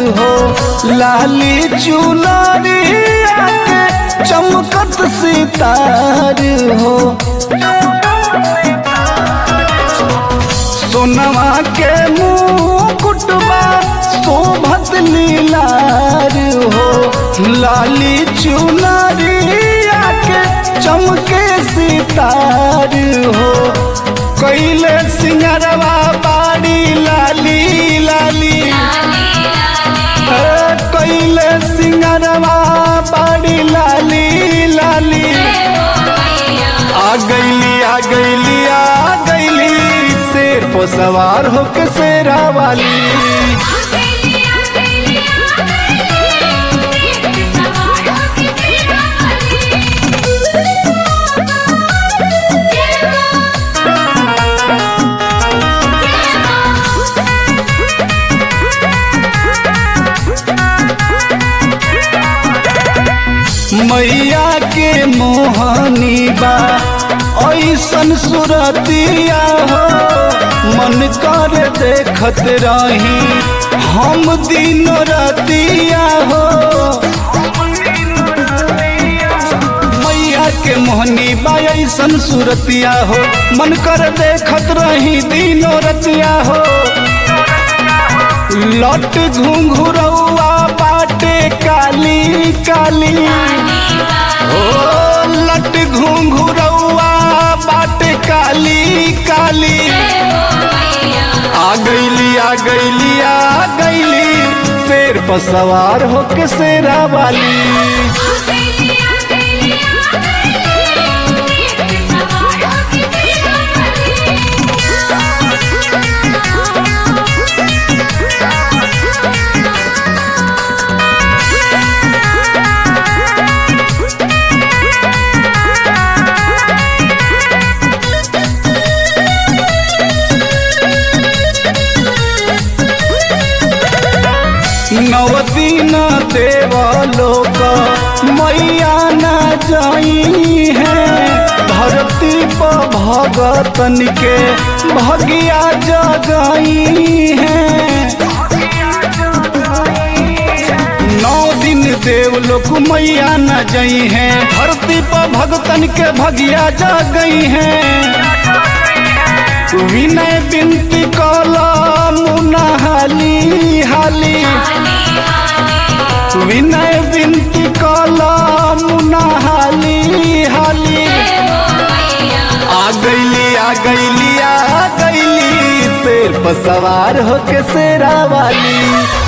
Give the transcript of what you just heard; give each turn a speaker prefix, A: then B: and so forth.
A: हो लाली चुनरिया के चमकत सितार हो सोनवा के मुकुटबा शोभत लीलार हो लाली चुनरिया के चमके सितार हो कैले सिंगरवा बाड़ी लाली लाली हे कैले सिंगरवा बाड़ी लाली लाली आ गईली आ गईली आ गईली शेर पर सवार होके शेरा वाली मैया के मोहनी बा ऐसन सुरतिया हो मन कर देखत रही हम दिन रतिया हो मैया के मोहनी बा ऐसन सुरतिया हो मन कर देखत रही दिनो रतिया हो लट घुंघुरौआ बाटे काली काली ओ लट घुंघुरौआ बाटे काली काली आ गईली आ गईली आ गईली शेर पर सवार होके शेरा वाली नवदीन देव लोक मैया न जाई है धरती पर भगतन के भगिया जगाई है नौ दिन देव लोक मैया न जाई है धरती पर भगतन के भगिया जगई है विनय बिनती कला मुना हाली हाली विनय बिनती कला मुना हाली हाली आ गईली आ गईली आ गईली शेर पर सवार होके शेरा वाली